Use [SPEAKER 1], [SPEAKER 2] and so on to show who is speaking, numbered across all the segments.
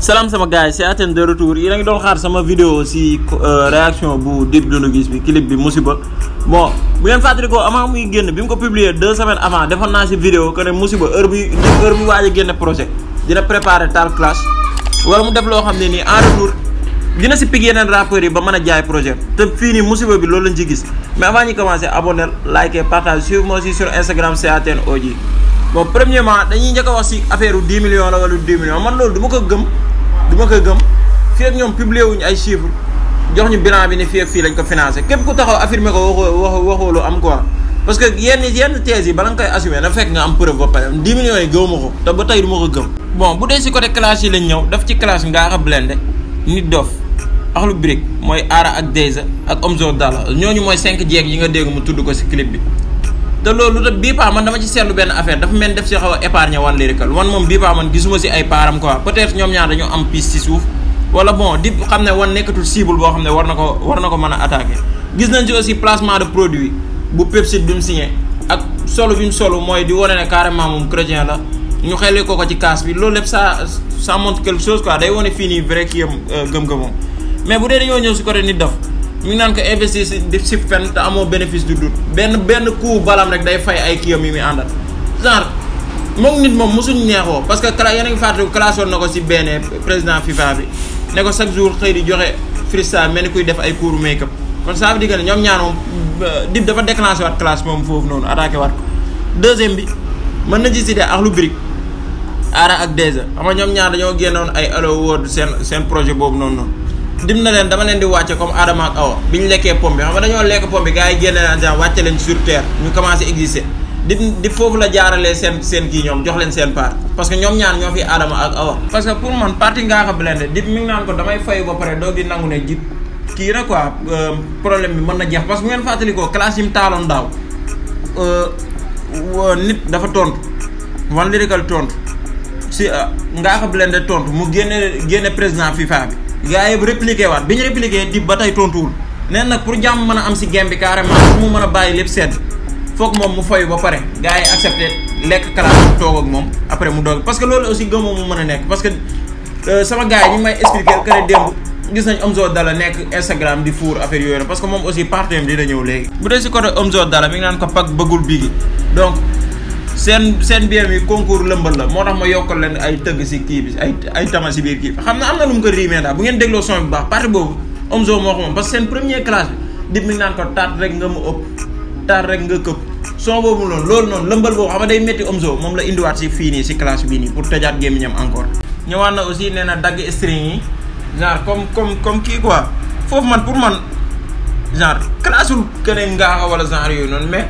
[SPEAKER 1] salaam sama gars yi c'est Athènes de retour yéen a ngi doon xaar sama vidéo si réaction bu Dip Doundou Guiss bi clip bi musiba bon bu ngeen fàttali ko avant muy génn bi mu ko publier deux semaines avant defoon naa si vidéo que ne musiba heure bi heure bi waaj a génne projet dina préparer tal clash wala mu def loo xam ne nii en retour dina si pig yeneen rappeurs yi ba mën a jaay projet te fii nii musiba bi loolu lañ ci gis mais avant ñu commencer abonner liker partage suivre moi aussi sur Instagram c'est Athènes OJ bon premièrement dañuy njëkk a wax si affaire u 10 millions la wala 10 millions man loolu du ma ko gëm du ma ko gëm fii ak ñoom publier wuñu ay chiffres jox ñu bilan bi ne fii ak fii lañ ko financé képp ku taxaw affirmer ko waxoo waxoo waxoo lu am quoi parce que yenn yenn thèses yi bala nga koy assumer na fekk nga am preuve ba pare 10 millions yi gëw ma ko te ba tey du ma ko gëm. bon bu dee si côté classe yi lañ ñëw daf ci classe Ngaka Blindé Nit Dof Akhlou Brick mooy Aara ak Deyza ak Omzo Dollar ñooñu mooy 5 jeeg yi nga dégg mu tudd ko si clip bi. te loolu te bii paa man dama ci seetlu benn affaire dafa mel def si xaw a épargne One Lyrical wan moom bii paa man gisuma si ay paaram quoi peut-être ñoom ñaar dañoo am piste si suuf wala bon Dip xam ne wan nekkatul cible boo xam ne war na ko war na ko mën a attaquer. gis nañ ci aussi placement de produit bu Pepsi bi mu signé ak solo bi mu solo mooy di wane ne carrément moom chrétien la ñu xelee ko ko ci kaas bi loolu lépp ça ça montre quelque chose quoi day wane fii nii vrai kii am gëm-gëmam mais bu dee dañoo ñëw si côté Nit Dof mi ngi naan ko investir si di si fen te amoo bénéfice du doute benn benn coup balam rek day fay ay kiyam yi muy àndal genre moom nit moom mosuñ neexoo parce que cla yéen a ngi fàttaliku classé woon na ko si benn président FIFA bi ne ko chaque jour xëy di joxe freestyle mel ni kuy def ay cours make-up kon ça veut dire que ne ñoom ñaar moom Dip dafa déclenché waat classe moom foofu noonu attaqué waat ko deuxième bi mën na ci cité Akhlou Brick Aara ak Deyza xam nga ñoom ñaar dañoo génnoon ay Hello World seen seen projet boobu noonu noonu dim na leen dama leen di wàcce comme Adama ak Awa bi ñu lekkee pomme bi xam nga dañoo lekk pomme bi gars yi génne naan genre wàcce leen sur terre ñu commencé exister di di foofu la jaaralee seen seen kii ñoom jox leen seen part parce que ñoom ñaar ñoo fi Adama ak Awa parce que pour man parti Ngaka Blindé Dip mi ngi naan ko damay fayu ba pare doog di nangu ne Dip kii na quoi problème bi mën na jeex parce que bu ngeen fàttalikoo classe yi mu taaloon daaw nit dafa tontu One Lyrical tontu si Ngaka Blindé tontu mu génne génne président FIFA bi gaa yi répliqué waat bi ñu répliqué Dip ba tey tontuwul neen nag pour jàmm mën a am si game bi carrément pour mu mën a bàyyi lépp sedd foog moom mu fayu ba pare gars yi accepté lekk kalaat toog ak moom après mu doog parce que loolu aussi gëmoo mu mën a nekk parce que sama gars yi ñu ngi may expliqué que ne démb gis nañ Omzo Dollar nekk Instagram di fuur affaire yooyu na parce que moom aussi parti am dina ñëw léegi bu dee si côté Omzo Dollar mi ngi naan ko pak bëggul bigi donc seen seen biir mi concours lëmbal la moo tax ma yokkal leen ay tëgg si kii bi ay ay tama si biir kii bi xam na am na lu mu ko riimee daal bu ngeen dégloo son bu baax partie boobu Omzo moo ko moom parce que seen première classe bi Dip mi ngi naan ko taat rek nga mu ëpp taat rek nga këpp son boobu noonu loolu noonu lëmbal boobu xam nga day métti Omzo moom la indiwaat si fii nii si classe bii nii pour tëjaat gémmiñam encore ñëwaat na aussi nee na dagg string yi genre comme comme comme kii quoi foofu man pour man genre classe ul keneen Ngaka wala genre yooyu noonu mais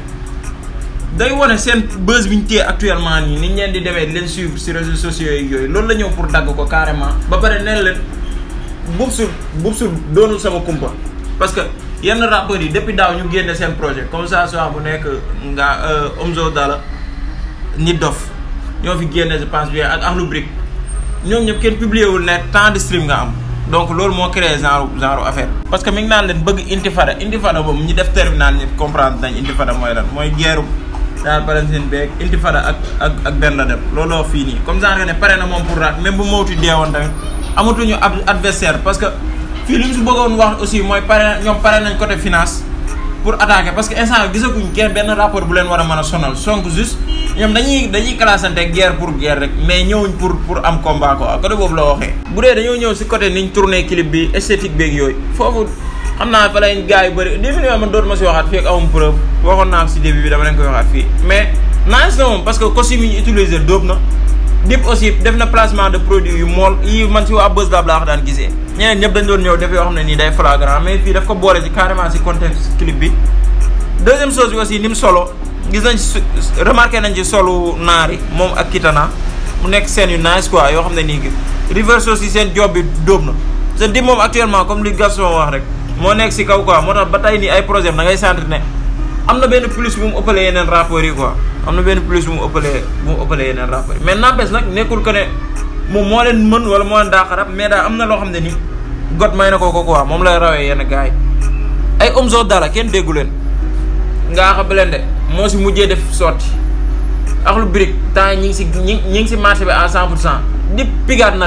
[SPEAKER 1] day wane seen buzz bi ñu téye actuellement nii ni ñu leen di demee leen suivre si réseaux sociaux yi yooyu loolu la ñëw pour dagg ko carrément. ba pare nee leen Boups Boups doonul sama kumpa parce que yenn rappeurs yi depuis daaw ñu génne seen projet comme ça soit bu nekk nga Omzo Dollar Nit Dof ñoo fi génne je pense bien ak Akhlou Brick ñoom ñëpp kenn publié wul ne temps de stream nga am. donc loolu moo créé genre genre affaire parce que mi ngi naan leen bëgg intifada intifada boobu ñi def terminal ñëpp comprendre nañ intifada mooy lan mooy guerre daal Palestine beeg intifada ak ak ak benn la dem looloo fii nii comme genre ne pare na moom pour raak même bu mawti deewoon tamit amatuñu adversaire parce que fii li mu si bëggoon wax aussi mooy pare ñoom pare nañ côté finance pour attaquer parce que instant gisaguñ kenn benn rapport bu leen war a mën a sonal sonk juste ñoom dañuy dañuy classante guerre pour guerre rek mais ñëwuñ pour pour am combat quoi côté boobu la waxee. bu dee dañoo ñëw si côté niñ tourné clip bi esthétique beeg yooyu foofu xam naa fa lañ gars yu bëri début bi man dootuma si waxaat fii ak amum preuve waxoon naa ko si début bi dama leen koy waxaat fii mais nice na moom parce que costume yi ñu utilisé dóob na Dip aussi def na placement de produit yu mool yi man si waa Buzz Lab laa ko daan gisee ñeneen ñëpp dañ doon ñëw def yoo xam ne nii day flagrant mais fii daf ko boole si carrément si contexte clip bi deuxième chose bi aussi ni mu solo gis nañ remarqué nañ ci solu naari moom ak Kitana mu nekk seen yu nice quoi yoo xam ne nii reverse aussi seen job bi dóob na te Dip moom actuellement comme li Gaston wax rek moo nekk si kaw quoi moo tax ba tey nii ay projet da ngay sentir ne am na benn plus bu mu ëppalee yeneen rapports yi quoi am na benn plus bu mu ëppalee bu mu ëppalee yeneen rapports yi mais n'empêche nag nekkul que ne moom moo leen mën wala moo leen daa xarab mais daal am na loo xam ne ni got may na ko ko quoi moom lay rawee yenn gars yi ay Omzo Dollar kenn déggu leen Ngaka Blindé moo si mujjee def sorti Akhlou Brick temps ñi ngi si ñi ñi ngi si marché bi à 100 pour cent Dip pigaat na leen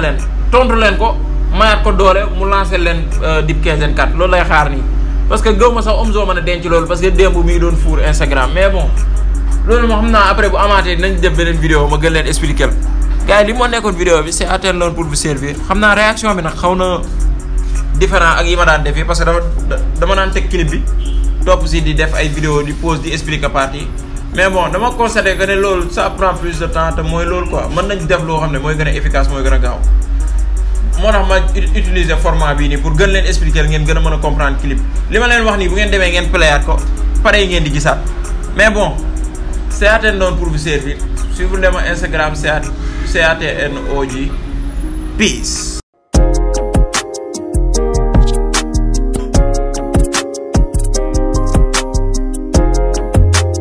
[SPEAKER 1] tontu leen ko mayaat ko doole mu lancé leen dip 15 4 loolu lay xaar nii parce que gëw ma sax Omzo mën a denc loolu parce que démb mi ngi doon fuur Instagram mais bon loolu moo xam naa après bu amaatee nañ def beneen vidéo ma gën leen expliquer la gars yi li moo nekkoon vidéo bi c'est atteindre pour vous servir xam naa réaction bi nag xaw na différent ak yi ma daan defee parce que dama dama naan teg clip bi topp si di def ay vidéo di pause di expliquer partie mais bon dama constaté que ne loolu ça prend plus de temps te mooy loolu quoi mën nañ def loo xam ne mooy gën a efficace mooy gën a gaaw moo tax ma utiliser format bii nii pour gën leen expliquer ngeen gën a mën a comprendre clip li ma leen wax nii bu ngeen demee ngeen playaat ko pare yi ngeen di gisaat mais bon c'est atteindre pour vous servir suivre leen ma Instagram CATNOJ peace